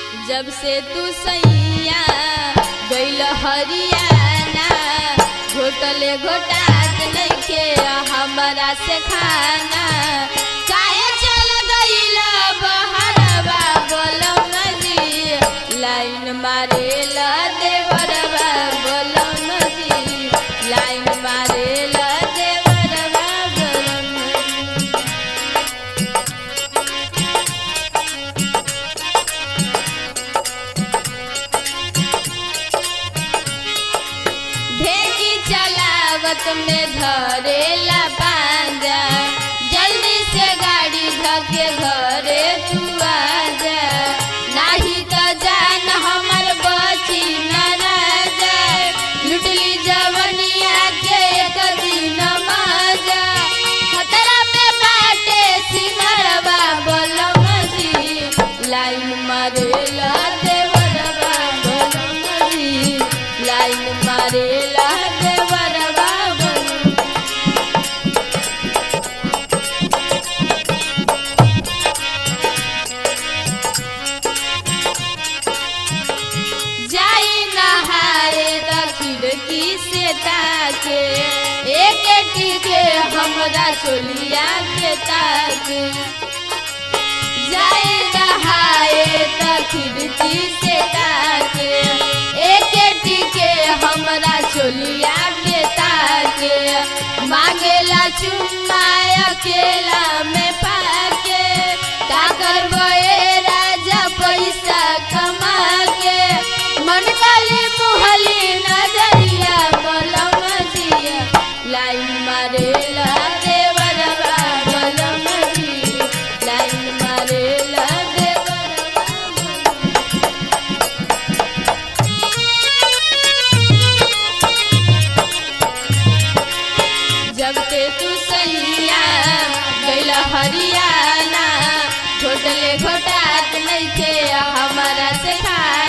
जब से तू सैया गैल हरियाना घोटले घोटात नइखे हमरा से खाना काहे चल गइल बहरवा बोलम जी लाइन मारेला देवरवा बोलम जी लाइन मारेला देवरवा बोलम जी ढेकी चलावत में धरेला पांजा जल्दी से गाड़ी धके घरे तू आजा नाही तो जान हमर बची न राजा लुटली जवनिया के एक दिन मजा खतरा में बाटे सिंगरवा बोलम जी लाइन मारेला देवरवा बोलम जी लाइन मारेला देवरवा बोलम जाई नहाए त खिड़की से ताके एक टिके हमरा चोलिया के ताके जाई नहाए त खिड़की से ताके एक टिके हमरा चोलिया के ताके मांगेला चुम्मा अकेला में पाके का करबे राजा पैसा कमा के मन काली मुहली नजरिया बलम जिया लाइन मारेला देवरवा बलम जी लाइन मारेला देवरवा बलम जब ते तू सैया गैल हरियाना घोटले घोटात नइखे हमारा से खाना